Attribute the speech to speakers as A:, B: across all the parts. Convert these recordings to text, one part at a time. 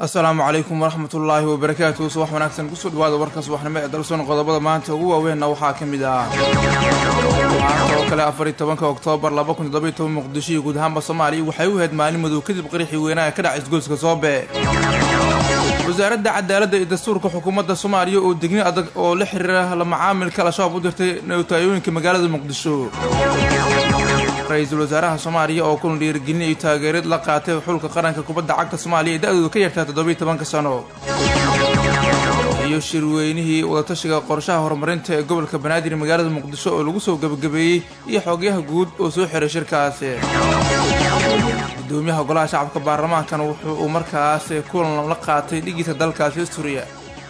A: asalaamu calaykum waraxmatullaahi wabarakaatu subax wanaagsan kusoo dhawaada warka subaxnimo ee dalsoon qodobada maanta ugu waaweynna waxaa ka mid ah maanta oo kale afar iyo tobanka oktoobar laba kun toddoba iyo toban muqdisho iyo guud ahaanba soomaaliya waxay u ahayd maalin madow kadib qaraxii weynaa ee ka dhacay isgoyska soobe wasaaradda cadaaladda iyo dastuurka xukuumadda soomaaliya oo degni adag oo la xiriira la macaamilka al-shabaab u dirtay newtaayooyinka magaalada muqdisho ra-iisul wasaaraha soomaaliya oo kulan dhiirigelin iyo taageerid la qaatay xulka qaranka kubadda cagta soomaaliya ee da-doodu ka yartaa toddobiyo tobanka sano iyo shirweynihii wadatashiga qorshaha horumarinta ee gobolka banaadir magaalada muqdisho oo lagu soo gebagabeeyey iyo xoogyaha guud oo soo xiray shirkaasi gudoomiyaha golaha shacabka baarlamaankan wuxuu uu markaas kulan la qaatay dhigiisa dalkaasi asturiya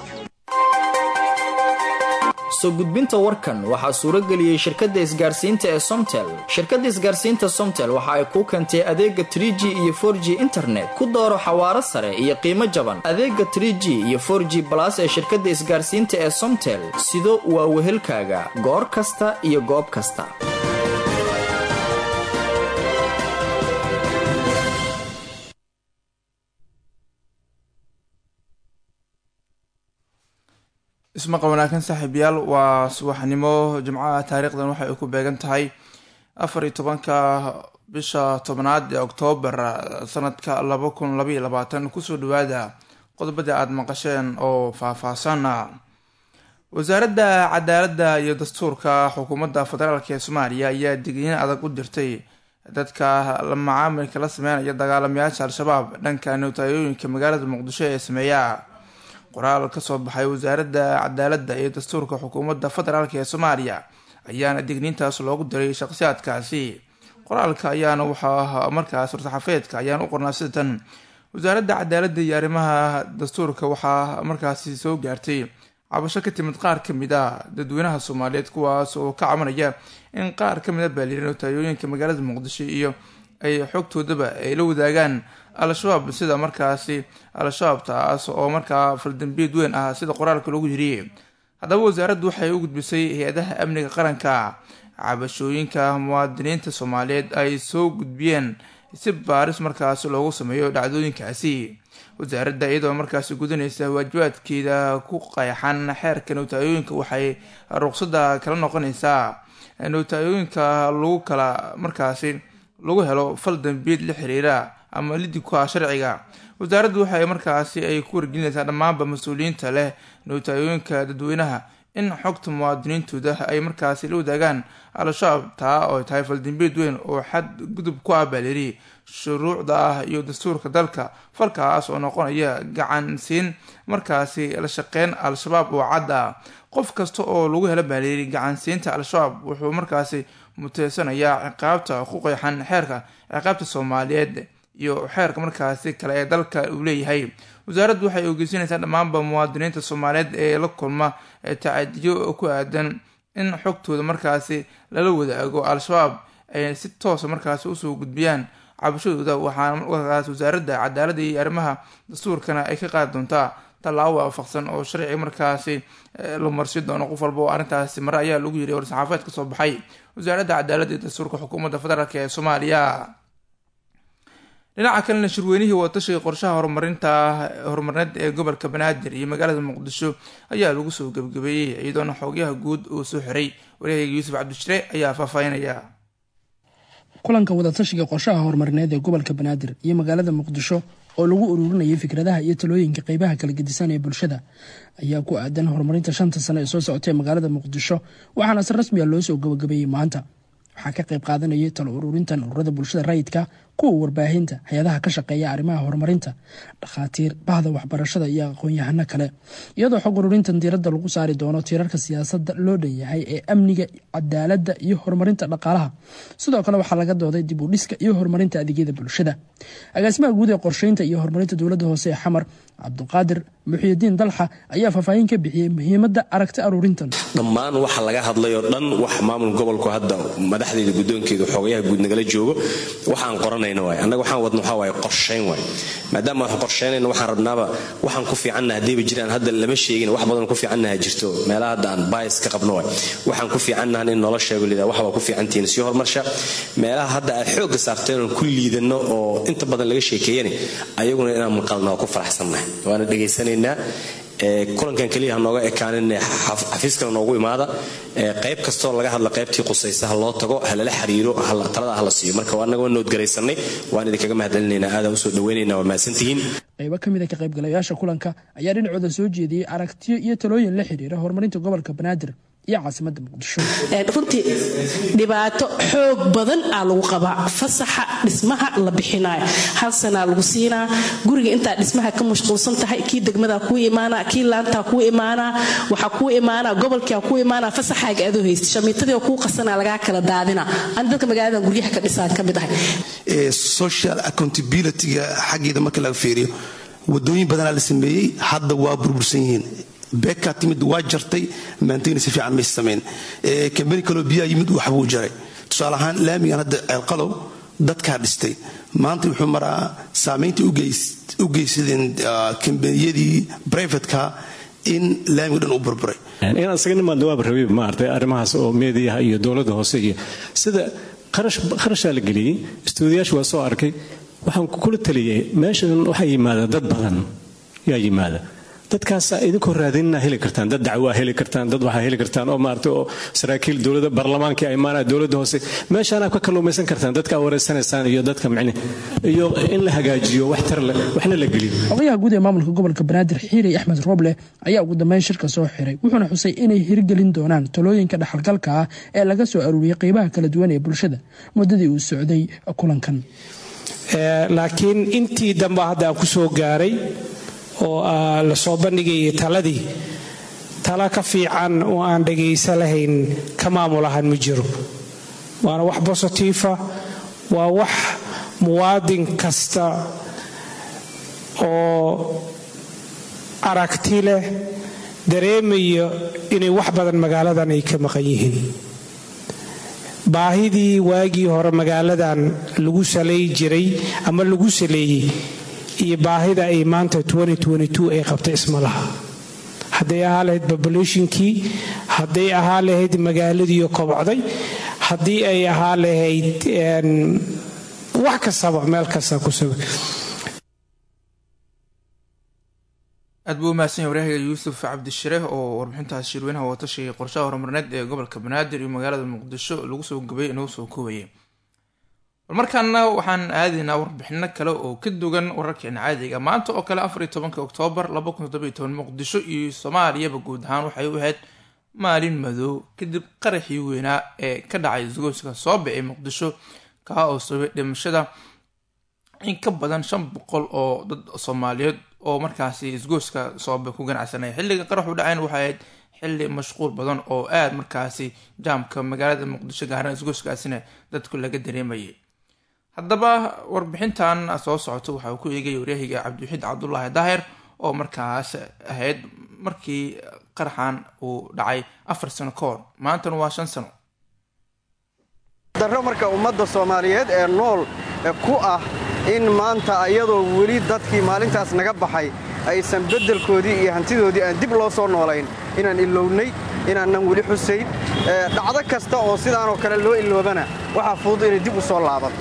B: soo gudbinta warkan waxaa suuro geliyey shirkadda isgaarsiinta ee somtel shirkadda isgaarsiinta somtel waxa ay kuu keentay adeega trie g iyo for g internet ku dooro xawaaro sare iyo qiimo jaban adeega trie g iyo for g balas ee shirkadda isgaarsiinta ee somtel sido waa wehelkaaga goor kasta iyo goob kasta
A: ismaqa wanaagsan saaxiibayaal waa subaxnimo jimcaha taariikhdan waxay ku beegan tahay afar iyo tobanka bisha tobnaad ee oktoobar sanadka laba kun labaiyo labaatan kusoo dhawaada qodobadii aada maqasheen oo faah-faahsan wasaaradda cadaaladda iyo dastuurka xukuumadda federaalk ee soomaaliya ayaa digniin adag u dirtay dadka la macaamilka la sameynaya dagaalamayaasha al-shabaab dhanka newtaayooyinka magaalada muqdisho ee sameeya qoraal kasoo baxay wasaaradda cadaaladda iyo dastuurka xukuumadda federaalk ee soomaaliya ayaana digniintaas loogu diray shaqsiyaadkaasi qoraalka ayaana waxaa markaas war-saxafeedka ayaana u qornaa sida tan wasaaradda cadaaladda iyo arrimaha dastuurka waxaa markaasi soo gaartay cabasho ka timid qaar kamid a dadweynaha soomaaliyeed kuwaas oo ka cabanaya in qaar kamid a baalirin taayooyinka magaalada muqdisho iyo ay xogtoodaba ay la wadaagaan al-shabaab sida markaasi al-shabaab taas oo markaa faldambiyeed weyn ah sida qoraalka loogu yiriyey haddaba wasaaraddu waxay u gudbisay hay-adaha amniga qaranka cabashooyinka muwaadiniinta soomaaliyeed ay soo gudbiyeen si baaris markaasi loogu sameeyo dhacdooyinkaasi wasaaradda iyadoo markaasi gudanaysa waajibaadkeeda ku qeexan xeerka nowtaayooyinka waxay ruqsadda kala noqonaysaa nowtaayooyinka lagu kala markaasi lagu helo fal dambiyeed la xiriira ama lidib ku ah sharciga wasaaraddu waxay markaasi ay ku wargelinaysaa dhammaanba mas-uuliyiinta leh nowtaayooyinka dadweynaha in xogta muwaadiniintooda ay markaasi la wadaagaan al-shabaab taa oo tahay faldambiyeed weyn oo xad gudub ku ah baaleri shuruucda ah iyo dastuurka dalka falkaas oo noqonaya gacansiin markaasi la shaqeyn al-shabaab oo cad ah qof kasta oo lagu helo baaleri gacansiinta al-shabaab wuxuu markaasi muteysanayaa ciqaabta ku qeexan xeerka ciqaabta soomaaliyeed iyo xeerka markaasi kale ee dalka uu leeyahay wasaaraddu waxay ogeysanaysaa dhammaanba muwaadiniinta soomaaliyeed ee la kulma tacadiyo ku aadan in xogtooda markaasi lala wadaago al-shabaab ay si toosa markaasi usoo gudbiyaan cabashadooda waxaana markaas wasaaradda cadaaladda iyo arrimaha dastuurkana ay ka qaadi doontaa tallaabo waafaqsan oo sharci markaasi la marsi doono qof walba oo arrintaasi mare ayaa lagu yiri war-saxaafaed kasoo baxay wasaaradda cadaaladda iyo dastuurka xukuumadda federaalk ee soomaaliya dhinaca kalena shirweynihii wadatashiga qorshaha horumarinta horumarineed ee gobolka banaadir iyo magaalada muqdisho ayaa lagu soo gebagabeeyey iyadoona xoogyaha guud uu soo xiray wareegayga yuusuf cabdishire ayaa faahfaahinaya
C: kulanka wadatashiga qorshaha horumarineed ee gobolka banaadir iyo magaalada muqdisho oo lagu ururinayay fikradaha iyo talooyinka qeybaha kala gedisan ee bulshada ayaa ku aadan horumarinta shanta sano ee soo socotay magaalada muqdisho waxaana si rasmiya loo soo gabagabeeyey maanta waxaa ka qayb qaadanayay talo ururintan ururada bulshada rayidka kuwa warbaahinta hay-adaha ka shaqeeya arrimaha horumarinta dhakhaatiir bahda waxbarashada iyo aqoon-yahano kale iyadoo xog ururintan diiradda lagu saari doono tiirarka siyaasadda loo dhanyahay ee amniga cadaaladda iyo horumarinta dhaqaalaha sidoo kale waxaa laga dooday dib u dhiska iyo horumarinta adeegyada bulshada agaasimaha guud ee qorsheynta iyo horumarinta dowladda hoose ee xamar cabduqaadir muxiyidiin dalxa ayaa faahfaahin ka bixiyey muhiimadda aragti aruurintan
D: dhammaan waxa laga hadlayoo dhan wax maamul gobolku hadda madaxdeeda guddoonkeeda xoogayaha guud nagala joogo waxaan qoranay qabanayna waay annaga waxaan wadno waxaa waaye qorshayn waay maadaama waxaan qorshaynayna waxaan rabnaaba waxaan ku fiicannaha haddayba jiraan hadda lama sheegin wax badan ku fiicannaha jirto meelaha hadda aan bias ka qabno waay waxaan ku fiicannahan in nolol sheego lidaa waxbaa ku fiicantihiin sii horumarsha meelaha hadda aad xoogga saarteen oon ku liidanno oo inta badan laga sheekeeyani ayaguna inaan maqalna waa ku faraxsannahay waana dhegaysanaynaa kulankan keliya ha nooga ekaanin xafiiskana noogu imaada qayb kastoo laga hadla qaybtii qusaysa ha loo tago ha lala xiriiro talada hala siiyo marka annaga waa noodgaraysanay waan idinkaga mahadcelinaynaa aadaan usoo dhaweynayna waa mahadsantihiin
C: qaybo ka mid a ka qaybgalayaasha kulanka ayaa dhinacooda soo jeediyey aragtiyo iyo talooyin la xiriira horumarinta gobolka banaadir iyo caasimada muqdisho
E: runtii dhibaato xoog badan aa lagu qabaa fasaxa dhismaha la bixinayo hal sanaa lagu siinaa guriga intaa dhismaha ka mashquulsan tahay kii degmadaa kuu imaana kii laantaa kuu imaanaa waxaa kuu imaana gobolkia kuu imaana fasaxaaga adoo haysta shamiitadii kuu qasanaa lagaa kala daadina an dadka magaaladan guryaha ka dhisaan ka mid ahay
F: social accountabilityga xaggeeda marka laga fiiriyo wadooyin badanaa la sameeyey hadda waa burbursan yihiin beekaa timid waa jartay maantayna si fiican maysa samayn kambani kaloo biyaa yimid waxbuu jaray tusaale ahaan laamigan hadda ceelqalow dadkaa dhistay maanta wuxuu maraa saamaynta u geysadeen kambaniyadii brivatka in laamiga dhan u burburay
G: inaan isaga nimaadna waaba rabay maartay arrimahaas oo meediyaha iyo dowladda hoose iyo sida kharashaa la geliyey istuudiyaasha waa soo arkay waxaan kula taliyay meeshan waxaa yimaada dad badan yaa yimaada dadkaasaa idinkoo raadinina heli kartaan dad dacwaa heli kartaan dad waxaa heli kartaan oo maarata oo saraakiil dowladda baarlamaankii ay maanaa dowladda hoose meeshaanaa ka kalluumaysan kartaan dadka wareysanaysaan iyo dadka micne iyo in la hagaajiyo wax tar leh waxna la geliyo
C: odayaha guud ee maamulka gobolka banaadir xiirey axmed rooble ayaa ugu dambeyn shirka soo xiray wuxuuna xusay inay hirgelin doonaan talooyinka dhaxalgalka ah ee laga soo aruuriyey qeybaha kala duwan ee bulshada muddadii uu socday kulankan
H: laakiin intii dambe hadda aan ku soo gaaray oo la soo bandhigayay taladii tala ka fiican oo aan dhagaysa lahayn ka maamulahan ma jiro waana wax bositiifa waa wax muwaadin kasta oo aragti leh dareemaya inay wax badan magaaladan ay ka maqan yihiin baahidii waagii hore magaaladan lagu salay jiray ama lagu saleeyey iyo baahida ay maanta ay qabta isma laha hadday ahaa lahayd populationkii hadday ahaa lahayd magaaladiiyo kobocday haddii ay ahaa lahayd wax kastaba meel kasta kusug
A: aad buu umahadsan yahy waryahaga yuusuf cabdishire oo warbixintaas shirweynaha watashiga qorshaha horumarneed ee gobolka banaadir iyo magaalada muqdisho lagu soo gubay inoo soo koobayay markaana waxaan aadaynaa warbixino kale oo ka dugan wararkeena caadiga maanta oo kale afar iyo tobanka oktoobar laba kun toddoba iyo toban muqdisho iyo soomaaliyaba guud ahaan waxay u ahayd maalin madow kadib qaraxii weynaa ee ka dhacay isgoyska soobe ee muqdisho kaa oo sababay dhimashada in ka badan shan boqol oo dad soomaaliyeed oo markaasi isgoyska soobe ku ganacsanaya xilliga qaraxu dhacayn waxay ahayd xilli mashquul badan oo aada markaasi jaamka magaalada muqdisho gaaraan isgoyskaasina dadku laga dareemayay haddaba warbixintan soo socoto waxa uu ku eegaya waryahiga cabdiwaxiid cabdulaahi daahir oo markaas ahayd markii qaraxan uu dhacay afar sano ka hor maantana waa shan sano
I: darro marka ummadda soomaaliyeed ee nool ku ah in maanta iyadoo weli dadkii maalintaas naga baxay aysan beddelkoodii iyo hantidoodii aan dib loo soo noolayn inaan ilownay inaanan weli xusayn dhacdo kasta oo sidaanoo kale loo iloobana waxaa fudud inay dib u soo laabato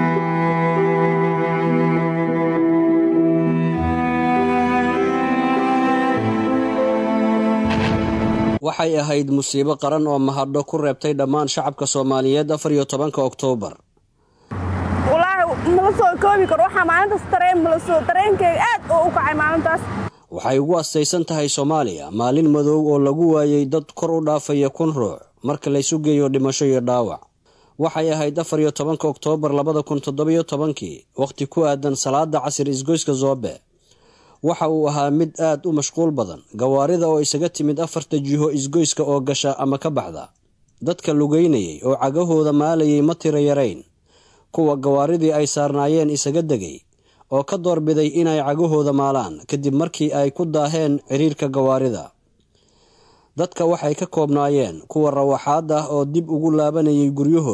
J: waxay ahayd musiibo qaran oo mahadho ku reebtay dhammaan shacabka soomaaliyeed afar iyo tobanka oktoobar
K: walaahi mala soo koobi karo waxaa maalintaas tareen mala soo tareenkayga aad oo u kacay maalintaas
J: waxay ugu astaysan tahay soomaaliya maalin madow oo lagu waayey dad kor u dhaafaya kun ruux marka laysu geeyo dhimasho iyo dhaawac waxay ahayd afar iyo tobanka oktoobar labada kun toddobiyo tobankii wakhti ku aadan salaada casir isgoyska zoobe waxa uu ahaa mid aad u mashquul badan gawaarida oo isaga timid afarta jiho isgoyska oo gasha ama ka baxda dadka lugeynayay oo cagahooda maalayay ma tiro yarayn kuwa gawaaridii ay saarnaayeen isaga degay oo ka doorbiday inay cagahooda maalaan kadib markii ay ku daaheen ciriirka gawaarida dadka waxay ka koobnaayeen kuwa rawaxaad ah oo dib ugu laabanayay guryahooda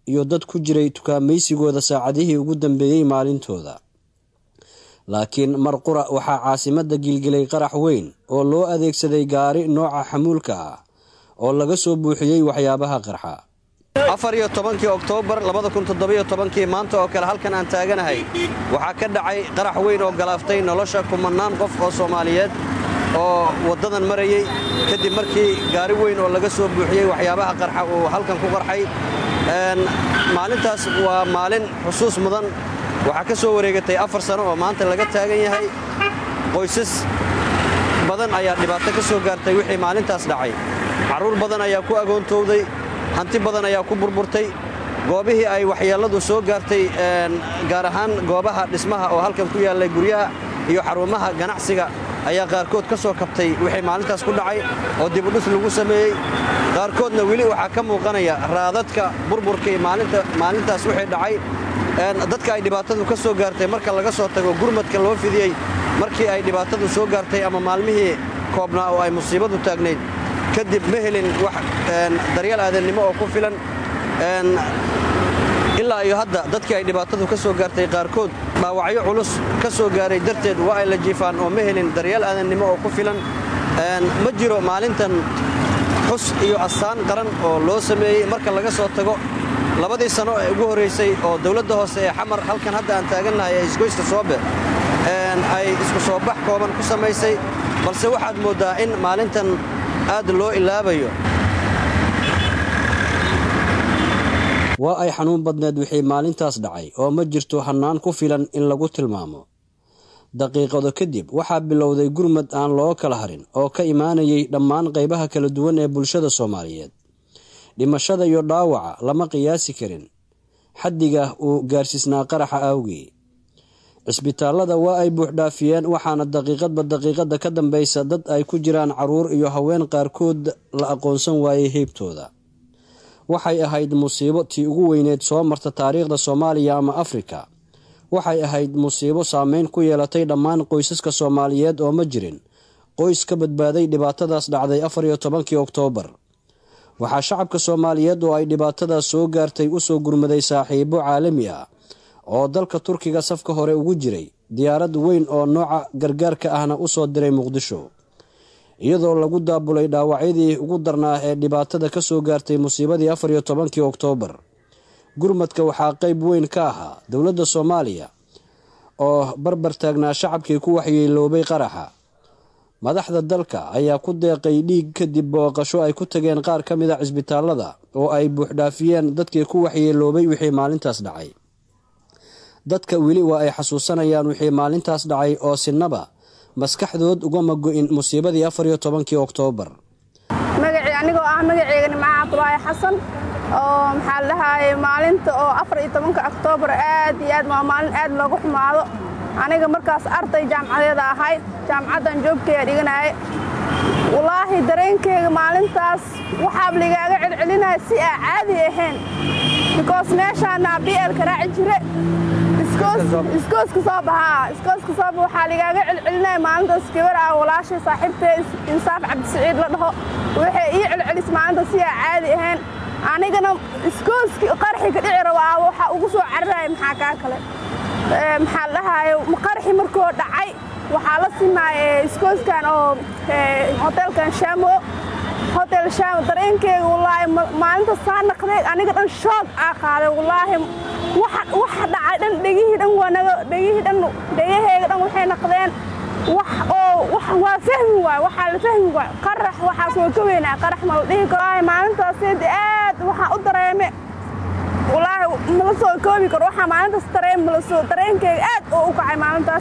J: iyo dad ku jiray tukaamaysigooda saacadihii ugu dambeeyey maalintooda laakiin mar qura waxaa caasimada gilgilay qarax weyn oo loo adeegsaday gaari nooca xamuulka ah oo laga soo buuxiyey waxyaabaha qarxa
I: afar iyo tobankii oktoobar labada kun toddobiyo tobankii maanta oo kale halkan aan taaganahay waxaa ka dhacay qarax weyn oo galaaftay nolosha kumannaan qof oo soomaaliyeed oo waddadan marayey kadib markii gaari weyn oo laga soo buuxiyey waxyaabaha qarxa uu halkan ku qarxay maalintaas waa maalin xusuus mudan waxaa ka soo wareegatay afar sano oo maanta laga taagan yahay qoysas badan ayaa dhibaato ka soo gaartay wixii maalintaas dhacay carruur badan ayaa ku agoontowday hanti badan ayaa ku burburtay goobihii ay waxyeelladu soo gaartay gaar ahaan goobaha dhismaha oo halkan ku yaallay guryaha iyo xarumaha ganacsiga ayaa qaarkood ka soo kabtay wixii maalintaas ku dhacay oo dibudhis lagu sameeyey qaarkoodna weli waxaa ka muuqanaya raadadka burburkii maalintaas wixii dhacay dadka ay dhibaatadu ka soo gaartay marka laga soo tago gurmadka loo fidiyey markii ay dhibaatadu soo gaartay ama maalmihii koobnaa oo ay musiibadu taagnayd kadib ma helin wax daryeel aadannimo oo ku filan ilaa iyo hadda dadkii ay dhibaatadu ka soo gaartay qaarkood dhaawacyo culus ka soo gaaray darteed waa ay la jiifaan oo ma helin daryeel aadannimo oo ku filan ma jiro maalintan xus iyo astaan qaran oo loo sameeyey marka laga soo tago labadii sano ee ugu horraysay oo dawladda hoose ee xamar halkan hadda aan taagannahay ee isgoyska soobe ay isku soo bax kooban ku samaysay balse waxaad mooddaa in maalintan aad loo ilaabayo
J: waa ay xanuun badneed wixii maalintaas dhacay oo ma jirto hannaan ku filan in lagu tilmaamo daqiiqado kadib waxaa bilowday gurmad aan loo kala harin oo ka imaanayay dhammaan qaybaha kala duwan ee bulshada soomaaliyeed dhimashada iyo dhaawaca lama qiyaasi karin xaddiga uu gaarsiisnaa qaraxa awgii cisbitaallada waa ay buuxdhaafiyeen waxaana daqiiqadba daqiiqada ka dambaysa dad ay ku jiraan carruur iyo haween qaarkood la aqoonsan waayey heybtooda waxay ahayd musiibo tii ugu weyneed soo marta taariikhda soomaaliya ama afrika waxay ahayd musiibo saameyn ku yeelatay dhammaan qoysaska soomaaliyeed oo ma jirin qoys ka badbaaday dhibaatadaas dhacday afar iyo tobankii oktoobar waxaa shacabka soomaaliyeed oo ay dhibaatadaas soo gaartay usoo gurmaday saaxiibo caalami ah oo dalka turkiga safka hore ugu jiray diyaarad weyn oo nooca gargaarka ahna usoo diray muqdisho iyadoo lagu daabulay dhaawacyadii ugu darnaa ee dhibaatada ka soo gaartay musiibadii afar iyo tobankii oktoobar gurmadka waxaa qeyb weyn ka ahaa dowladda soomaaliya oo barbar taagnaa shacabkii ku waxyeeloobay qaraxa madaxda dalka ayaa ku deeqay dhiig kadib booqasho ay ku tageen qaar ka mid a cisbitaallada oo ay buuxdhaafiyeen dadkii ku waxyeeloobay wixii maalintaas dhacay dadka weli waa ay xasuusanayaan wixii maalintaas dhacay oo sinaba maskaxdood ugama go-in musiibadii afar iyo tobankii oktoobar
K: magacii anigoo ah magaceyga nimca cabdulaahi xasan oo maxaa la dhahaayey maalinta oo afar iyo tobanka oktoobar aad iyo aad waa maalin aad loogu xumaado aniga markaas arday jaamcadeeda ahay jaamacaddan joogkeeda dhiganaaye walaahi dareenkeyga maalintaas waxaab ligaaga celcelinaya si aa caadi ahayn bikoos meeshaanaa bielka raaci jire iskooska soo bahaa iskooska sooba waxaa ligaaga celcelinaya maalintaas gabar ah walaashay saaxiibtee insaaf cabdisiciid la dhaho waxay ii celcelis maalintaas si aa caadi ahayn anigana iskooski qarxi ka dhici raba ah waxaa ugu soo cararaya maxaa kaa kale maxaa la dhahaaye qarxi markoo dhacay waxaa la simaaya iskooskan oo hoteelkan shaamo hotel shaamo dareenkeyga wallaahi maalinta saa naqday aniga dhan shoog aa qaaday wallaahi waxa dhacay dhan dhegihii dhan wanaga dhegihii dhan dhegaheyga dhan waxay naqdeen wax oo waa fahmi waay waxaa la fahmi waay qarax waxaas waa ka weynaa qarax ma la dhihi karo maalintaasd aad waxaa u dareeme wallaahi mala soo koobi karo waxaa maalintaas dareen mala soo dareenkeyga aad oo u kacay maalintaas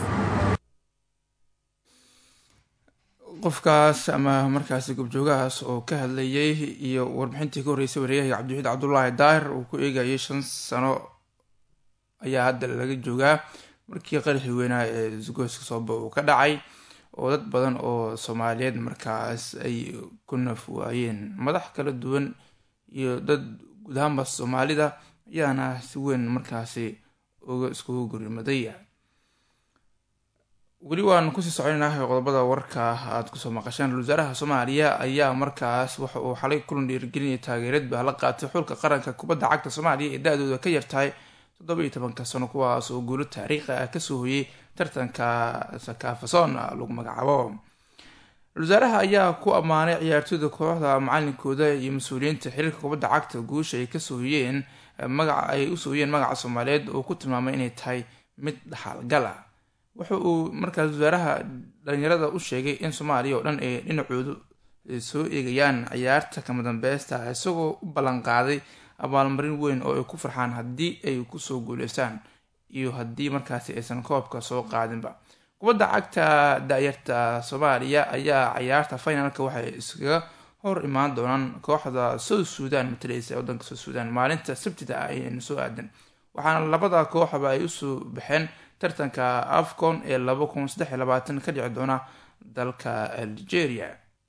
A: qofkaas ama markaasi gobjoogahaas oo ka hadlayay iyo warbixintii ka horreysay wareeyaha cabdiwaxiid cabdulaahi daahir uu ku eegayay shan sano ayaa hadda laga joogaa markii qaraxii weynaa ee isgoyska sooba uu ka dhacay oo dad badan oo soomaaliyeed markaas ay ku naf waayeen madax kala duwan iyo dad guud ahaanba soomaalida ayaana si weyn markaasi uga iskugu gurimaday weli waan kusii soconaynaah qodobada warka aada kusoo maqasheen ra-isul wasaaraha soomaaliya ayaa markaas waxa uu xalay kulan dhiirigelinaya taageerad baa la qaatay xulka qaranka kubadda cagta soomaaliya ee da-dooda ka yartahay toddoba iyo tobanka sano kuwaas oo guulo taariikhi ah kasoo hoyey tartanka sakaafason lagu magacaabo ra-isul wasaaraha ayaa ku ammaanay ciyaartooyda kooxda macalinkooda iyo mas-uuliyiinta xiriirka kubadda cagta guusha ay kasoo hoyeen magaca ay usoo hoyeen magaca soomaaliyeed oo ku tilmaamay inay tahay mid dhaxalgal ah wuxa uu markaas wasaaraha dhalinyarada u sheegay in soomaaliya oo dhan ay dhinacoodu soo eegayaan ciyaarta kama dambeysta isagoo u ballan qaaday abaalmarin weyn oo ay ku farxaan haddii ay kusoo guuleystaan iyo haddii markaasi aysan koobka soo qaadinba kubadda cagta da-yarta soomaaliya ayaa ciyaarta finalka waxay iskaga hor imaan doonaan kooxda south sudan matalaysa ee wadanka south sudan maalinta sabtida ah ayayna soo aadan waxaana labada kooxba ay usoo baxeen tartanka afcon ee laba kun saddex iyo labaatan ka dhici doona dalka algeria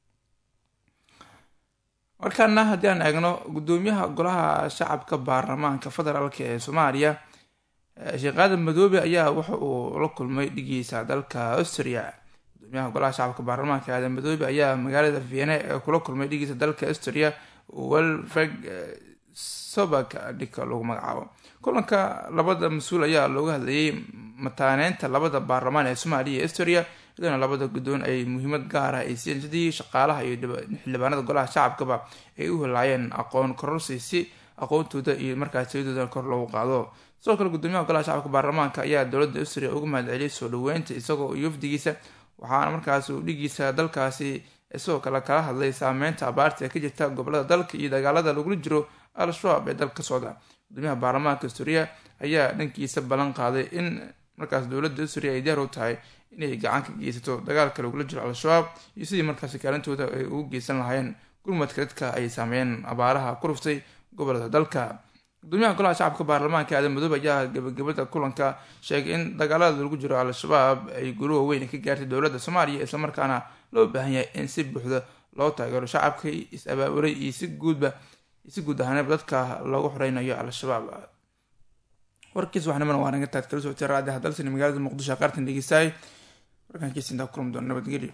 A: markaana haddii aan eegno guddoomiyaha golaha shacabka baarlamaanka federaalk ee soomaaliya sheekh aadan madoobe ayaa waxa uu la kulmay dhigiisa dalka austria gudoomiyaha golaha shacabka baarlamaanka aadan madoobe ayaa magaalada viene kula kulmay dhigiisa dalka austria welfreg sobak dhika lagu magacaabo kulanka labada mas-uul ayaa looga hadlayay mataaneynta labada baarlamaan ee soomaaliya iyo astoria iyadoona labada guddoon ay muhiimad gaara ay siiyeen sidii shaqaalaha iyo xildhibaanada golaha shacabkaba ay u helaayeen aqoon kororsi si aqoontooda iyo markaas tayadooda kor loogu qaado sidoo kale gudoomiyaha golaha shacabka baarlamaanka ayaa dowladda austria uga mahadceliyay soo dhaweynta isagoo iyo wafdigiisa waxaana markaas uu dhigiisa dalkaasi isagoo kale kala hadlay saameynta abaarta ee ka jirta gobolada dalka iyo dagaalada lagula jiro al-shabaab ee dalka ka socda gudoomiyaha baarlamaanka asturia ayaa dhankiisa ballan qaaday in markaas dowladda asturia ay diyaar u tahay inay gacan ka geysato dagaalka lagula jiro al-shabaab iyo sidii markaasi kaalintooda ay ugu geysan lahaayeen gurmadka dadka ay saameeyeen abaaraha ku ruftay gobolada dalka gudoomiyaha golaha shacabka baarlamaanka aadan madoobe ayaa gabagabada kulanka sheegay in dagaalada lagu jiro al-shabaab ay gulo waaweyn ka gaartay dowladda soomaaliya islamarkaana loo baahan yahay in si buuxda loo taageero shacabka is-abaaburay iyo si guudba si guud ahaaneba dadka loogu xoreynayo al-shabaab warkiis waxnimana waa naga taad kala socotay raadiha dalsani magaalada muqdisho qaartan dhegeystaay warkankiisa intaa kulan doona nabadgelyo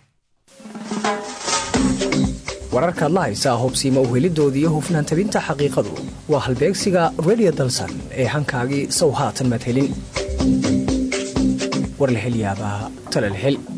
L: wararkaad la haysaa hubsiima uhelidooda iyo hufnaan tabinta xaqiiqadu waa halbeegsiga radio dalsan ee hankaagii sow haatan madhelin war la hel yaabaa tala la hel